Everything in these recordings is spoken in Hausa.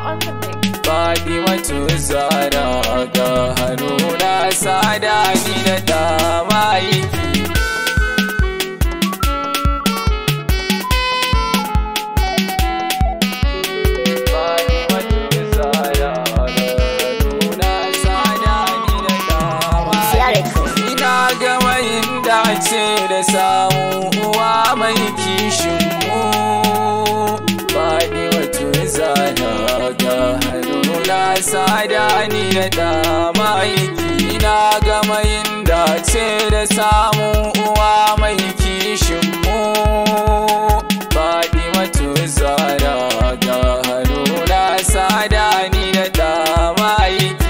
on the mix. Fatimatu Zara ga hannuna sada ni da dama yake Fatimatu Zara ga hannuna sada ni da dama Records. Ina ga mai dace da samu uwa mai kishin mu Faɗi wato zana ga hannuna sada ni da dama yake Ina ga mai dace da samu uwa mai kishin mu Faɗi wato zana ga hannuna sada ni da dama yake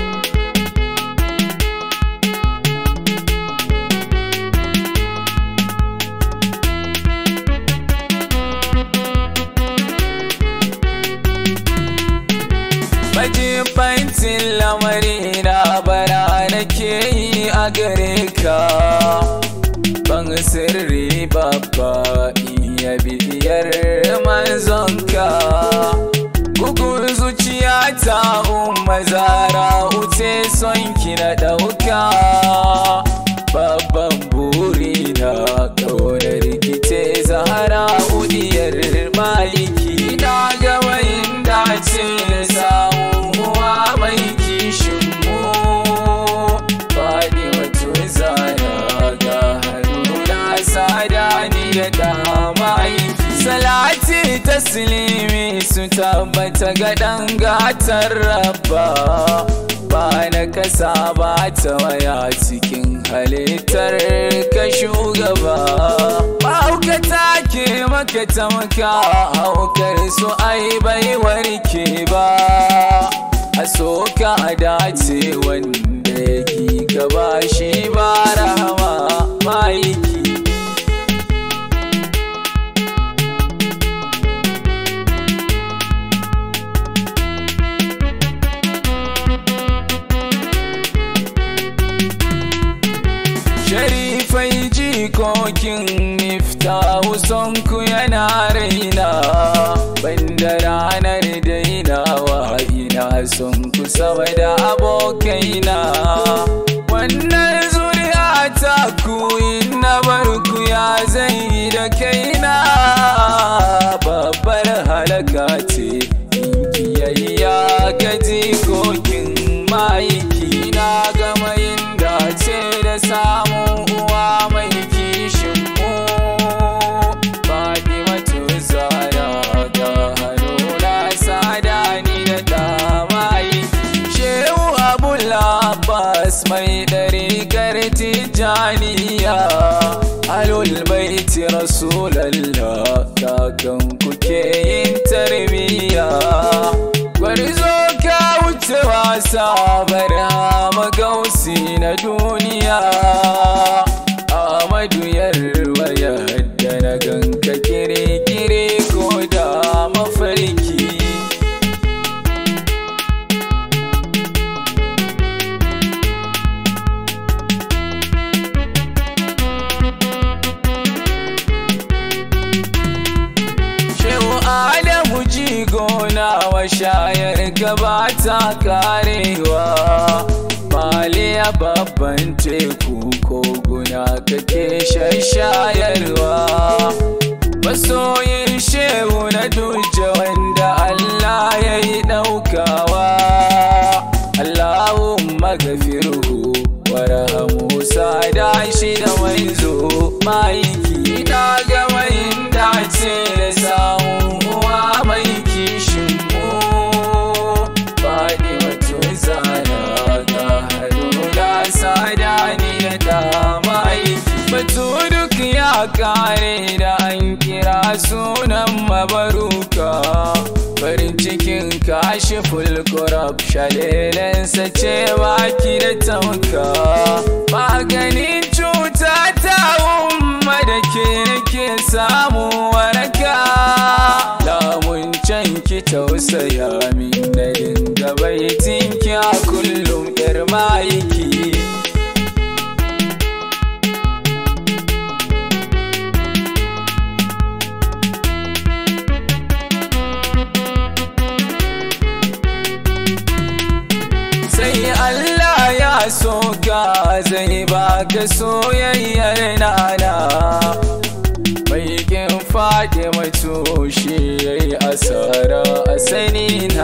Majibancin lamari na bara nake yi a gare ka Ban sirri babba iya bidiyar manzonka Bugun zuciya ta umma zara uce son ki na ɗauka Babban buri na ƙaunar rikice zahara udiyar maliki Na gama yin dace da samu uwa mai kishin mu Faɗi wato zara ga hannuna sada ni da dama aiki Salati taslimi su tabbata ga ɗan gatar rabba ba na kasa ba ta waya cikin halittar ka shugaba mahaukata ke maka tamka haukar su ai bai warke ba a so ka dace wanda yake gaba shi ba rahama maliki Sharifai jikokin miftahu sonku yana raina Banda ranar dainawa ina son ku sama da abokaina Wannan zuriya ta ku na barku ya zai da kaina Babbar halaka ce in kiyayya ga jikokin maiki na gama yin dace da samun uwa mai kishin mu Fatimatu Zara ga hannuna sada ni da damayi Shehu Abul Abbas mai ɗariƙar Tijjaniya Alul baiti Rasulallah kakan kuke yin tarbiyya Gwarzo ka wuce wasa barhama gausi na duniya Ahmadu yarwa yadda na ganka kire-kire ko da mafarki Shehu Adamu jigona wa shayar gaba ta karewa Maliya babban teku koguna kake shayarwa Masoyin shehu na duje wanda Allah ya yi ɗaukawa Allahumma gafiruhu warhamu sada shi da manzo maiki na ga mai dace da samu uwa mai kishin mu faɗi wato zana ga haruna sada ni da dama aiki batu duk ya kare da an kira sunan mabaruka farin cikin kashi fulkurab shalelensa ce baki da tamka maganin cuta ta umma da ke nake samu waraka lamun can ki tausaya min na dinga baitin ki a kullum yar mayiki so ka zai baka soyayyar nana mai kin faɗi mai tushe ya yi asara a sani na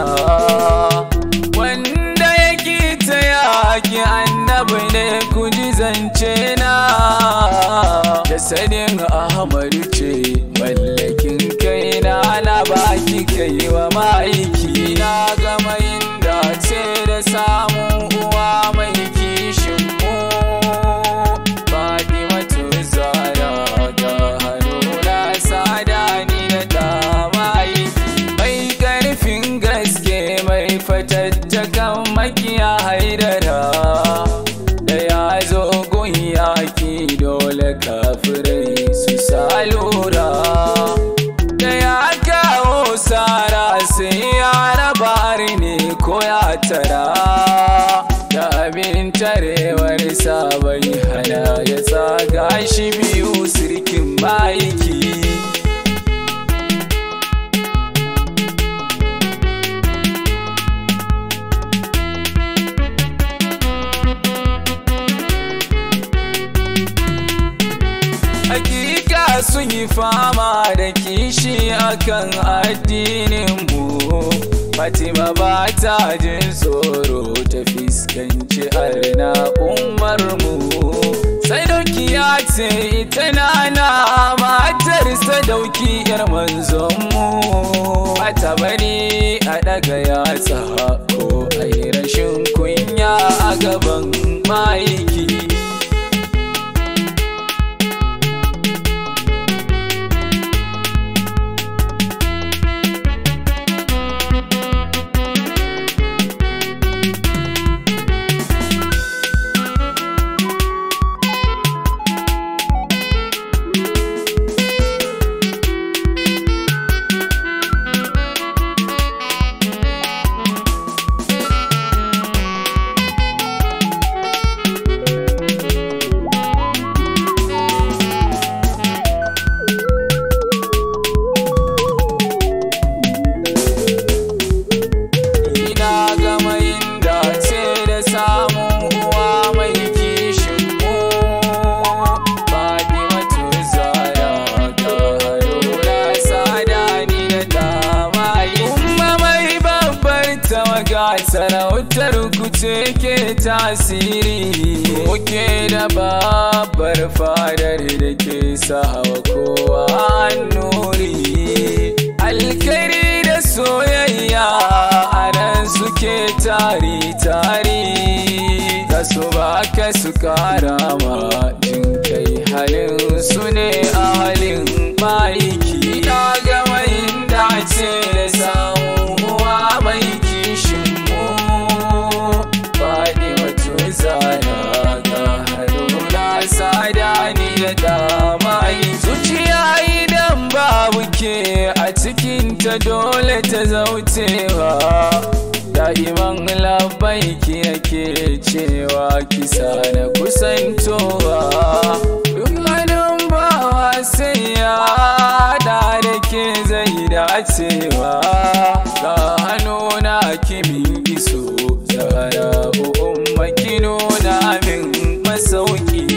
wanda yake ta yaki annabi ne ku ji zance na da sanin ahmadu ce mallakin kaina na baki kai wa ma'aiki na gama yin dace da samun uwa mai kishin mu Fatimatu Zahra ga hannuna sada ni da damayi mai karfin gaske mai fatattakan makiya haidara da ya zo gun yaki dole kafirai su salura da ya kawo sara sai ya raba ne ko ya tara da abin tarewar bai hana ya tsaga shi biyu sirkin maiki Hakika sun yi fama da kishi akan addinin mu Fatima ba ta jin tsoro ta fiskanci arna umar mu Sadauki ya ce ita nana matar sadauki yar manzon mu Bata bari a daga yatsa ko a yi rashin kunya a gaban maiki Ina gama yin dace da samun uwa mai kishin mu Fatimatu Zahra ga haruna sada ni da damayi Umma mai babbar tawaga sarautar ku ce ke tasiri Muke da babbar fadar da ke sawa kowa nuri Alkari da soyayya a nan suke tari-tari Ka su baka su kara ma jin kai halin su ne a halin maiki Na gama yin dace da samun uwa mai kishin mu Faɗi wato zana ga hannuna sada ni da damayi Zuciya idan babu ke a cikinta dole ta zaucewa da'iman labbaiki yake cewa kisa na kusantowa duk hannun bawa sai ya da da ke zai dacewa ga hannuna kimin iso zara umma kino na min masauki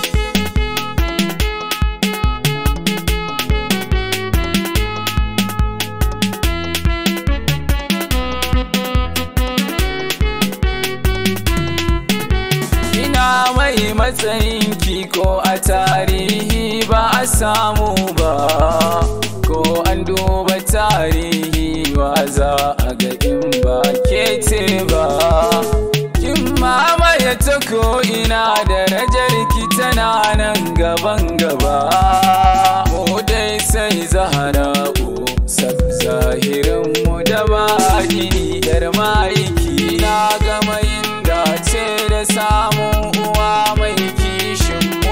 ina mai matsayin ko a tarihi ba a samu ba ko an duba tarihi ba za a ga in ba ke ce ba kin mamaye ta ko ina darajar ki tana nan gaban gaba mu dai sai zahara sab zahirin mu da baki yar maiki na gama yin dace da samun uwa mai kishin mu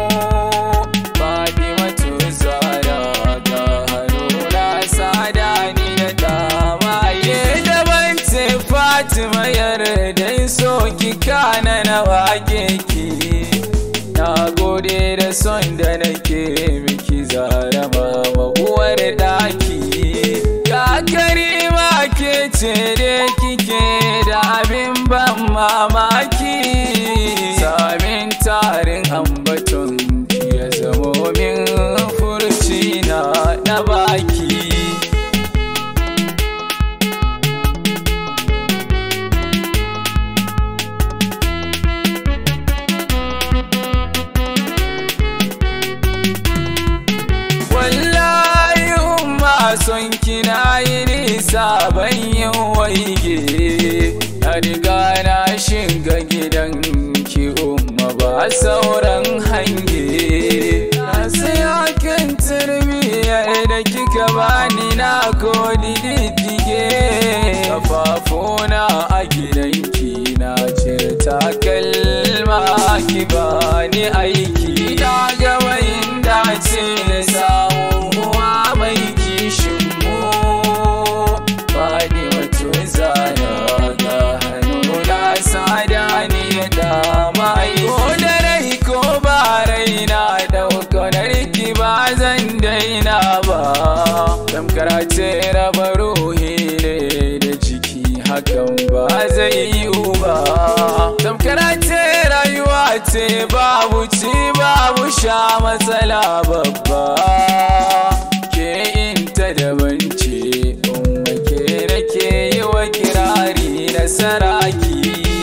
Fatimatu Zahra ga haruna sada ni da damaye daban ce Fatima yarda so ki kana na wake ki na gode da son da nake miki zara mama uwar daki ga karima ke ce da kike da abin ban mamaki bani na ko diddige kafafuna a gidanki na cire takalma ki bani aiki na ga wayin dace da samu uwa mai kishin mu bani wato zana ga hannu na sada ni da dama ko da rai ko ba rai na daukanar ki ba zan daina ba tamkar ce raba ruhi ne da jiki hakan ba zai yiwu ba tamkar ce rayuwa ce babu ci babu sha matsala babba ke inta daban ce umma ke nake yi wa kirari na saraki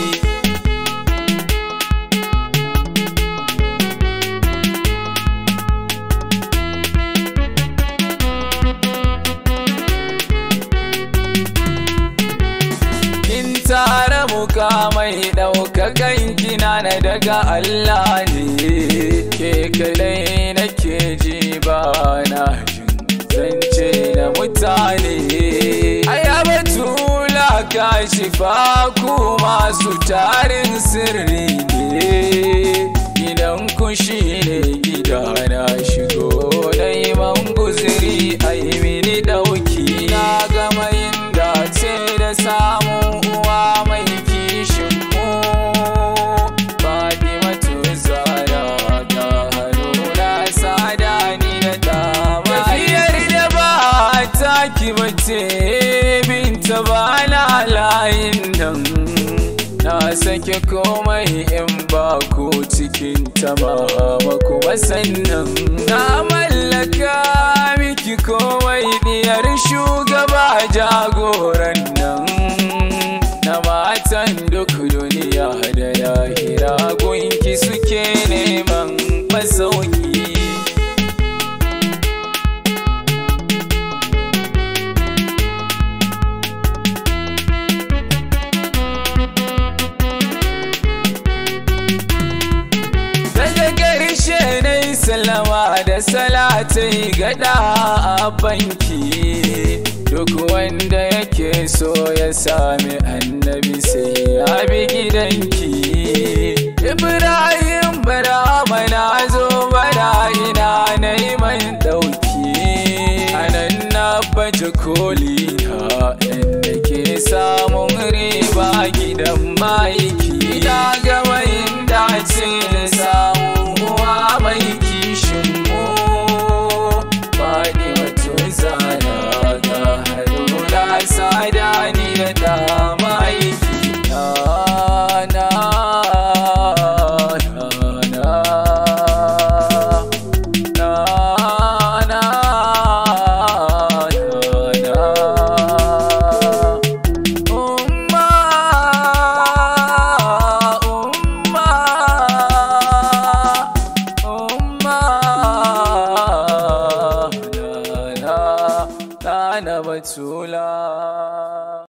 kin tara mukamai ɗaukakan kina na daga Allah ne ke kadai nake ji ba na jin zance na mutane ayaba tula ka shifa ku masu tarin sirri ne gidan ku shi ne gida na shigo neman guziri ai mini ɗauki na gama yin dace da samun uwa mai kishin mu Fatima Tuzara ga haruna sada ni da dama Tafiyar da ba ta ki bace binta ba na layin nan Na sake komai in ba ku cikin tamama kuma sannan Na mallaka miki komai diyar shugaba jagoran nan Na matan duk duniya da lahira gunki suke neman masauki daga ƙarshe na yi salama da salatai gada a banki duk wanda yake so ya sami annabi sai ya bi gidanki ibrahim bara mana zo bara ina na yi man ɗauki anan na baje koli ha inda ke samun riba gidan maiki na gama yin dace da samun uwa mai kishin mu faɗi wato zana ga haruna sada ni da dama aiki na na na na na na na na umma umma umma na na na na batula